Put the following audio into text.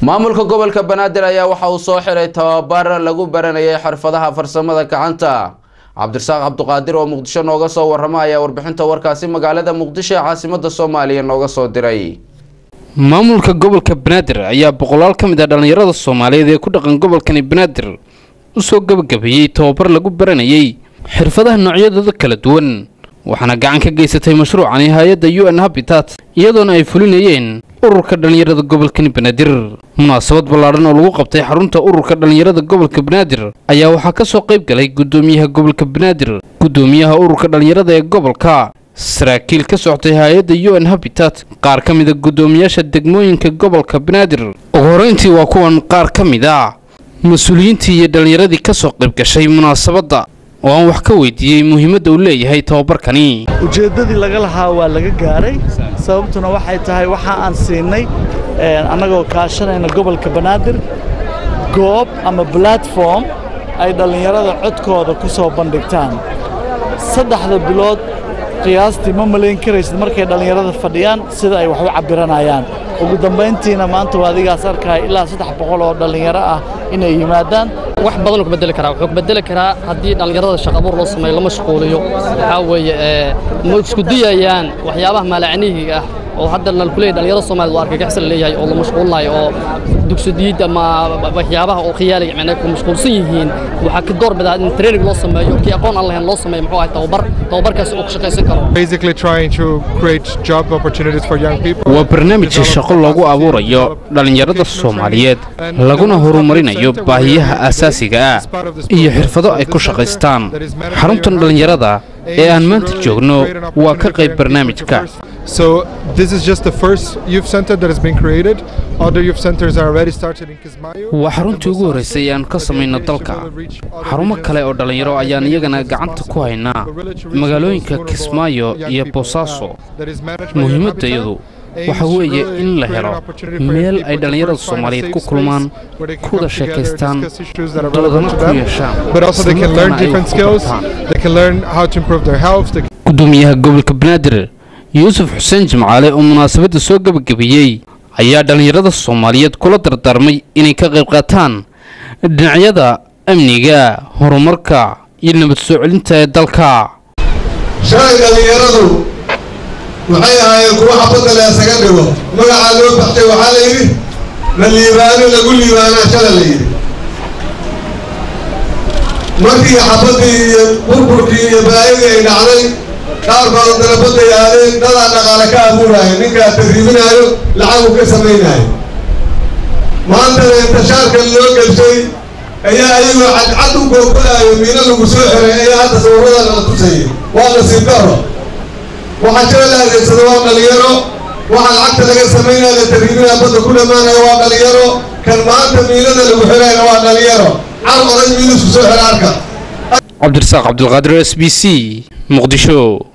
maamulka gobolka banaadir ayaa waxa uu soo xiray tababar lagu baranayay xirfadaha farsamada gacanta cabdirasaaq cabduqaadir oo muqdisho nooga soo warama ayaa warbixinta warkaasi magaalada muqdisho ee caasimada soomaaliya nooga soo diray maamulka gobolka banaadir ayaa boqolaal ka mid ah dhallinyarada soomaaliyeed ee ku dhaqan gobolkani banaadir u soo gebagabeeyey tababar lagu baranayay xirfadaha noocyadooda kala duwan waxaana gacan ka geysatay mashruucani hay-adda u n habitat iyadoona ay fulinayeen ururka dhallinyarada gobolkani banaadir munaasabad ballaadhan oo lagu qabtay xarunta ururka dhallinyarada gobolka banaadir ayaa waxaa ka soo qayb galay guddoomiyaha gobolka banaadir guddoomiyaha ururka dhallinyarada ee gobolka saraakiil ka socotay hay-adda u n habitat qaar ka mida guddoomiyaasha degmooyinka gobolka banaadir ugu horeyntii waa kuwan qaar ka mid a mas-uuliyiintii iyo dhallinyaradii ka soo qayb gashay munaasabadda oo aan wax ka weydiiyey muhiimadda uu leeyahay tababarkani ujeeddadii laga lahaa waa laga gaaray sababtuna waxay tahay waxa aan siinay annagoo kaashanayna gobolka banaadir goob ama platform ay dhallinyarada codkooda ku soo bandhigtaan saddexda bilood qiyaastii ma malayn karaysid markay dhallinyarada fadhiyaan sida ay wax u cabbiranayaan ugu dambayntiina maanta waa adigaas arkaya ilaa saddex boqol oo dhallinyaro ah inay yimaadaan wax badan ku bedeli karaa wuxuu ku bedeli karaa haddii dhallinyarada shaqo abuur loo sameeyo lama mashquuliyo waxaa weeye ma isku diyayaan waxyaabaha maalacnihiga ah oo hadda nal kuleeyahay dhallinyarada Soomaaliyeed waa argagax la leeyahay oo la mashquulinayo oo dugsidiid ama waxyaabaha oo khiyaaliga macnaha ku mashquulsan yihiin waxa ka door bidaa in training loo sameeyo kii aqoon aan lahayn loo sameeyo muxuu ahay tababar tababarkaas oo ka shaqaysan karo basically trying to create job opportunities for young people waa barnaamij shaqo loogu abuurayo dhallinyarada Soomaaliyeed laguna horumarinayo baahiyaha aasaasiga ah iyo xirfado ay ku shaqaystaan xaruntan dhallinyarada ee aan maanta joogno waa ka qayb barnaamijka So this is just the first youth center that has been created. Other youth centers are already started in Kismayo. waa xaruntii ugu horreysay aan ka samayno dalka xarumo kale oo dhallinyaro ayaan iyagana gacanta ku haynaa magaalooyinka kismaayo iyo boosaaso muhiimaddayadu waxa weeye in la helo meel ay dhallinyarada soomaaliyeed ku kulmaan kuwada sheekaystaan doodana ku yeeshaan But also they can learn different skills. They can learn how to improve their health. They gudoomiyaha gobolka banaadir yuusuf xuseen jimcaale oo munaasabadda soo gebagabeeyey ayaa dhallinyarada soomaaliyeed kula dardaarmay inay ka qayb qaataan dhinacyada amniga horumarka iyo nabad soo celinta ee dalka shalay dhallinyaradu waxay ahaayeen kuwa xabadda la isaga dhigo magacaa loo baxshay waxaa la yidhi la liibaano lagu liibaanaa shala la yidhi markii xabaddii iyo burburkii iyo baayadii ay dhacday qaar badan darabaday aadeen dadaa dhaqaale ka abuuraayo ninkaa tarriibinaayo lacagu ka samaynaayo maantana intashaarka loo gelshay ayaa ayagoo cadcad u googolaayo miino lagu soo xiray ayaa hadda sawirada lala tusayay waa nasiib daro waxaa jira la adeegsado waa dhalinyaro waxaa lacagta laga samaynaya la tarriibinaya badda ku dhammaanaya waa dhalinyaro kan maanta miinada lagu xirayna waa dhalinyaro car oday miinusku soo xira arka cabdirasaaq cabdulqaadir s b c muqdisho